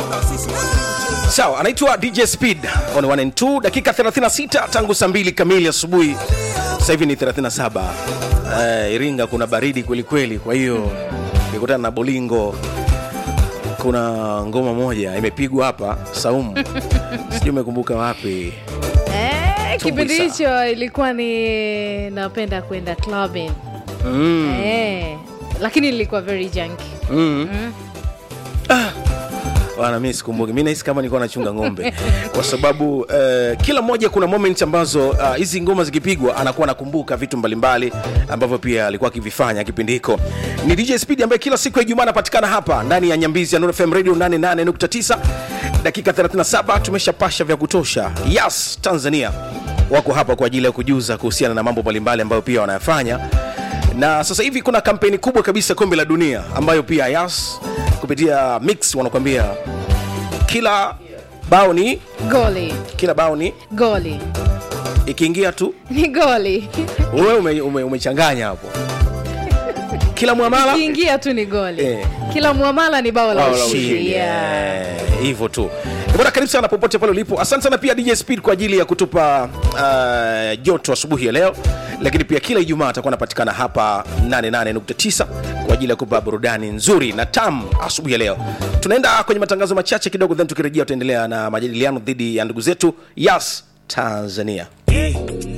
sawa anaitwa dj speed on 1 and 2 dakika 36 tangu saa 2 kamili asubuhi sasa hivi ni 37 uh, iringa kuna baridi kwelikweli kwa hiyo nikutana na bolingo kuna ngoma moja imepigwa hapa saumu sijui umekumbuka wapi Eh, kipindi Tumbuisa. hicho ilikuwa ni napenda kwenda clubbing mm. eh, lakini nilikuwa very junky Mm. Ah, bwana mi sikumbuki mi nahisi kama nilikuwa nachunga ng'ombe kwa sababu uh, kila mmoja kuna moment ambazo ah, hizi uh, ngoma zikipigwa anakuwa anakumbuka vitu mbalimbali ambavyo pia alikuwa akivifanya kipindi hiko ni dj speed ambaye kila siku ya ijumaa anapatikana hapa ndani ya nyambizi ya Nuru fm radio 88.9 dakika 37 tumeshapasha vya kutosha yas tanzania wako hapa kwa ajili ya kujuza kuhusiana na mambo mbalimbali ambayo pia wanayafanya na sasa hivi kuna kampeni kubwa kabisa kombe la dunia ambayo pia yas kupitia mix wanakuambia kila bao ni goli kila bao ni goli ikiingia tu ni goli wewe ume, ume, umechanganya hapo kila mwamala kiingia tu ni goli Eh. kila muamala ni bao la bao la ushindi ushindi. yeah. Eh, hivyo tu Eh, bwana karibu sana popote pale ulipo asante sana pia dj speed kwa ajili ya kutupa uh, joto asubuhi ya leo lakini pia kila ijumaa atakuwa anapatikana hapa 88.9 kwa ajili ya kupa burudani nzuri na tam asubuhi ya leo tunaenda kwenye matangazo machache kidogo then tukirejea tutaendelea na majadiliano dhidi ya ndugu zetu yas tanzania